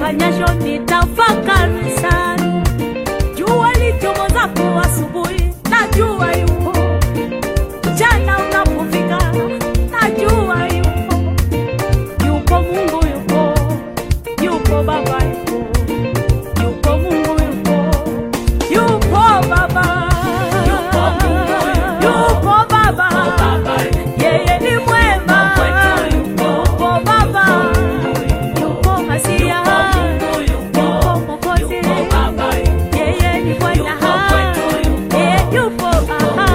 nifanyasho nitafakari sana. Jua lichomozapo asubuhi, najua yupo. Mchana unapofika, najua yupo. Yupo Mungu yupo, yupo Baba yupo, yupo Mungu yupo, yupo Baba, Yupo Mungu yupo, yupo Baba, Baba yeye ni mwema, kwetu yupo, yupo Baba, yupo Masia, Mungu yupo, yupo Mwokozi, yupo Baba yeye ni Bwana, Yupo kwetu yupo, yeye yupo aha.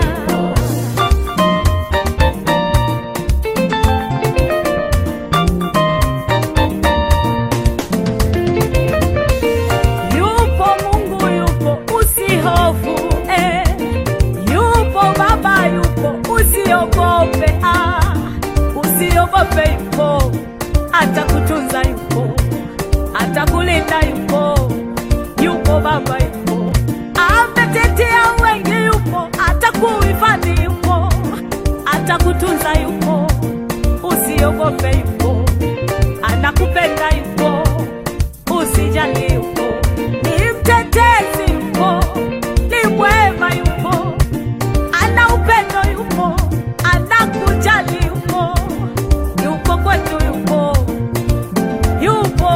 Yupo Mungu yupo, usihofu eh. Yupo Baba yupo, usiogope ah. Usiogope yupo, atakutunza yupo, atakulinda yupo. Yupo Baba yupo, ametetea wengi yupo, atakuhifadhi yupo, atakutunza yupo. Usiogope yupo, anakupenda yupo usijali yupo, ni mtetezi yupo, ni mwema yupo, ana upendo yupo, anakujali yupo, yupo kwetu yupo, yupo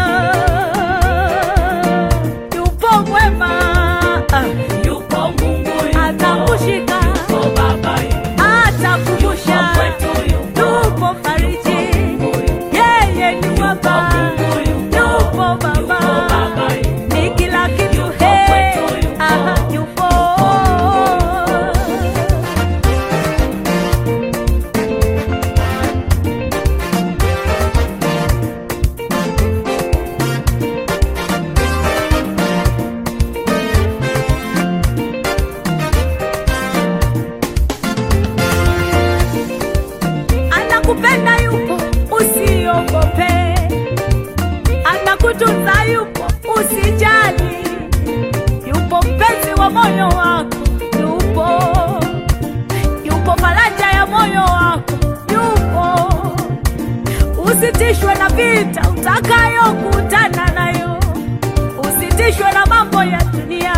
ah, yupo mwema ah, yupo Mungu yupo, atakushika yupo Baba yupo, atakumbusha yupo kwetu yupo, yupo fariji yeye ni baba Mungu yupo, yupo yupo baba Baba yupo, ni kila kitu yupo he kwetu yupo, aha yupo anakupenda yupo usiogope anakutunza yupo usijali yupo mpenzi wa moyo wako yupo yupo faraja ya moyo wako yupo usitishwe na vita utakayokutana nayo usitishwe na mambo ya dunia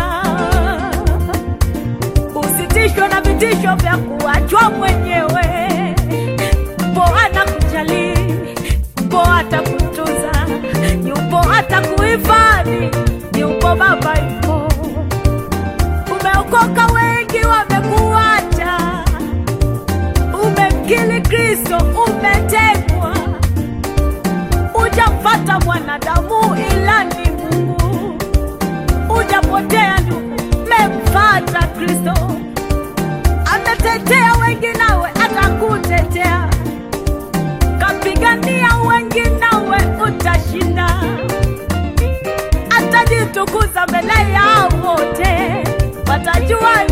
usitishwe na vitisho vya kuachwa mwenyewe yupo anakujali yupo atakutunza yupo atakuhifadhi yupo baba yupo umeokoka wengi wamekuacha umemkili kristo umetekwa ujamfata mwanadamu ila ni mungu ujapotea ndugu memfata kristo ametetea wengi nawe atakutetea kapigania wengi nawe utashinda atajitukuza mbele yao wote watajua